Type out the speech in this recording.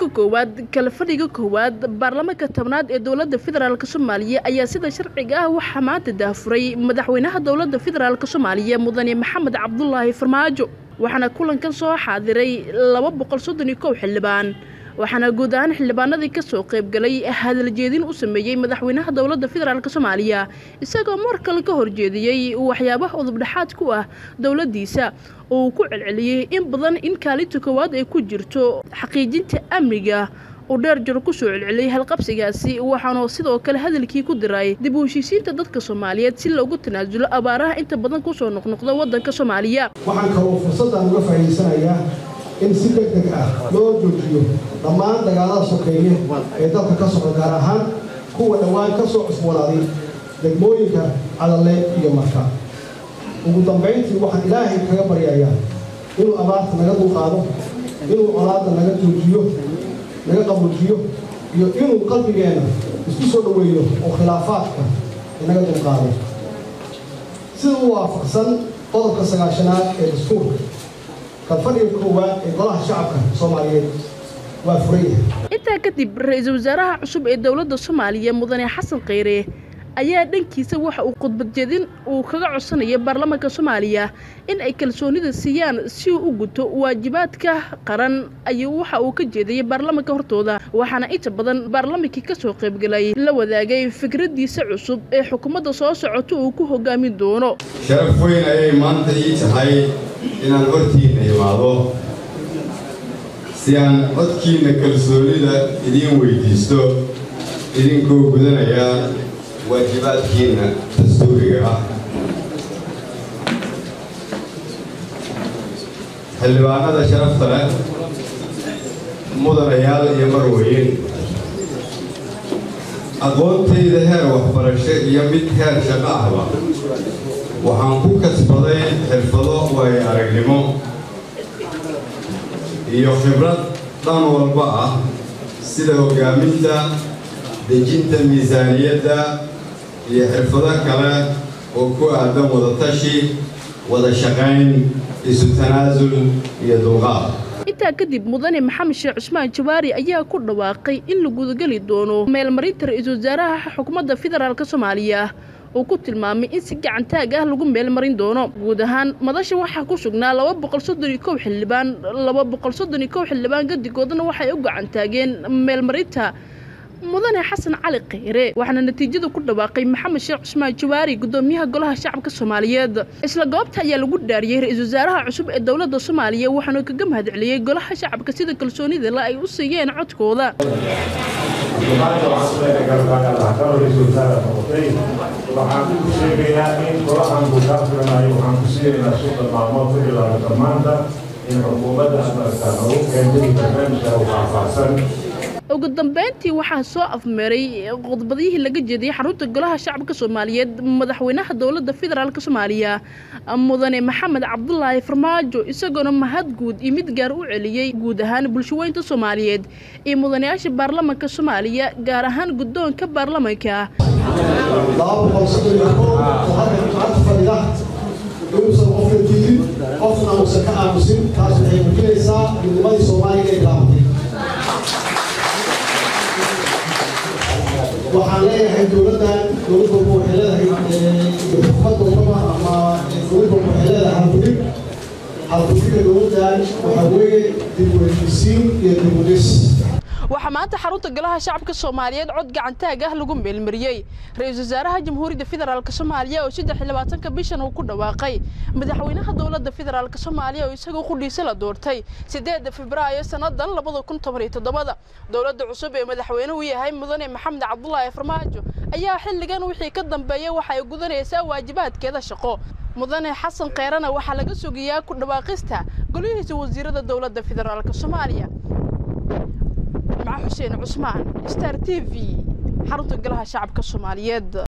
koowaad kala fadhiga koowaad baarlamaanka tobnaad ee dowladda federaalk soomaaliya ayaa sida sharciga ah waxaa maanta daafuray madaxweynaha dowladda federaalk soomaaliya mudane maxamed cabdulaahi farmaajo waxaana kulankan soo xaadiray laba boqol soddon iyo kow xildhibaan waxaana guud ahaan xildhibaanadii kasoo qaybgalay hadaljeedin u sameeyey madaxweynaha dowladda federaalk soomaaliya isagoo mar kale ka horjeediyey waxyaabaha udubdhexaad ku ah dowladdiisa oo uu ku celceliyey in badan in kaalinta koowaad ay ku jirto xaqiijinta amniga uu dheer jaro kusoo celceliyey halqabsigaasi waxaanu sidoo kale hadalkii ku diray dib u heshiisiinta dadka soomaaliyeed si loogu tanaasulo abaaraha inta badan kusoo noqnoqda waddanka soomaaliya waxaan kaloo fursaddan uga faa'iidaysanayaa in si deg deg ah loo joojiyo dhammaan dagaalada sokeeye ee dalka ka socda gaar ahaan kuwa dhowaan ka soo cusboonaaday degmooyinka cadalle iyo marka ugu dambayntii waxaan ilaahay kaga baryayaa inuu abaarta naga dulqaado inuu colaadda naga joojiyo naga qabuujiyo iyo inuu qalbigeenna isku soo dhoweeyo oo khilaafaadka inaga dulqaado sida u waafaqsan qodobka sagaashanaad ee dastuurka kalfadhiga koowaad ee golaha shacabka soomaaliyeed waa furan yahay intaa kadib ra-iisul wasaaraha cusub ee dowladda soomaaliya mudane xasan kheyre ayaa dhankiisa waxa uu khudbadjeedin uu kaga codsanaya baarlamaanka soomaaliya in ay kalsoonida siiyaan si uu u guto waajibaadka qaran ayuu waxa uu ka jeedayay baarlamaanka hortooda waxaana inta badan baarlamaankii kasoo qaybgalay la wadaagay fikraddiisa cusub ee xukuumadda soo socota uu ku hogaamin doono sharaf weyn ayay maanta ii tahay inaan hortiinna imaado si aan codkiinna kalsoonida idiin weydiisto idinkoo gudanaya waajibaadkiinna dastuuriga ah xildhibaanada sharafta leh mudanayaal iyo marweyn aqoontayda heer waxbarasho iyo mid heer shaqo ahba waxaan ku kasbaday xirfado waayo aragnimo iyo khibrad dhan walba ah sida hoggaaminta dejinta miisaaniyadda iyo xirfado kale oo ku aadan wadatashi wada shaqayn isu tanaasul iyo dulqaad intaa kadib mudane maxamed sheekh cusmaan jawaari ayaa ku dhawaaqay in la gudageli doono meelmarinta ra-iisul wasaaraha xukuumadda federaalk soomaaliya uu ku tilmaamay in si gacantaag ah lagu meelmarin doono guud ahaan madasha waxaa ku sugnaa laba boqol soddon iyo kow xildhibaan laba boqol soddon iyo kow xildhibaan gadigoodana waxay u gacantaageen meelmarinta mudane xasan cali kheyre waxaana natiijada ku dhawaaqay maxamed sheekh cusmaan jawaari gudoomiyaha golaha shacabka soomaaliyeed isla goobta ayaa lagu dhaariyey ra-iisul wasaaraha cusub ee dowladda soomaaliya waxaanu kaga mahadceliyey golaha shacabka sida kalsoonida le ay u siiyeen codkooda waxaan ku sheegayaa in golahan uu kaa filanayo waxaan ku siinaynaa suuqa maalmood ku bilaabata maanta in xukuumadda amarka lagu keentay barnaamijka u faahfaahsan ugu dambeyntii waxaa soo afmeeray qodbadihii laga jeediyey xarunta golaha shacabka soomaaliyeed madaxweynaha dowladda federaalk soomaaliya mudane maxamed cabdulaahi farmaajo isagoona mahad guud iyo mid gaar u celiyey guud ahaan bulshaweynta soomaaliyeed iyo mudanayaasha baarlamaanka soomaaliya gaar ahaan guddoonka baarlamaanka inuusan qofka diidin qofna uusan ka aamusin taas waxay muujinaysaa midnimadii soomaaliga ay laabatay waxaan leeyahay dowladdan dowlad walba waxay leedahay xukuumad walbaba ama dowlad walba waxay leedahay halgudhig halgudhiga dowladdan waxaa weeye dib u heshiisiin iyo dib u dhis waxaa maanta xarunta golaha shacabka soomaaliyeed cod gacantaag ah lagu meelmariyey ra-iisul wasaaraha jamhuuriyadda federaalk soomaaliya oo saddex iyo labaatanka bishan uu ku dhawaaqay madaxweynaha dowladda federaalk soomaaliya oo isagoo qudhiisa la doortay sideedda febraayo sannadan labada kun toban iyo toddobada dowladda cusub ee madaxweynuhu yahay mudane maxamed cabdulaahi farmaajo ayaa xilligan wixii ka dambeeya waxa ay gudanaysaa waajibaadkeeda shaqo mudane xasan kheyrana waxaa laga sugayaa ku dhawaaqista golihiisa wasiirada dowladda federaalk soomaaliya مع حسين عثمان ستار تي في حرط قلها شعب كالصوماليات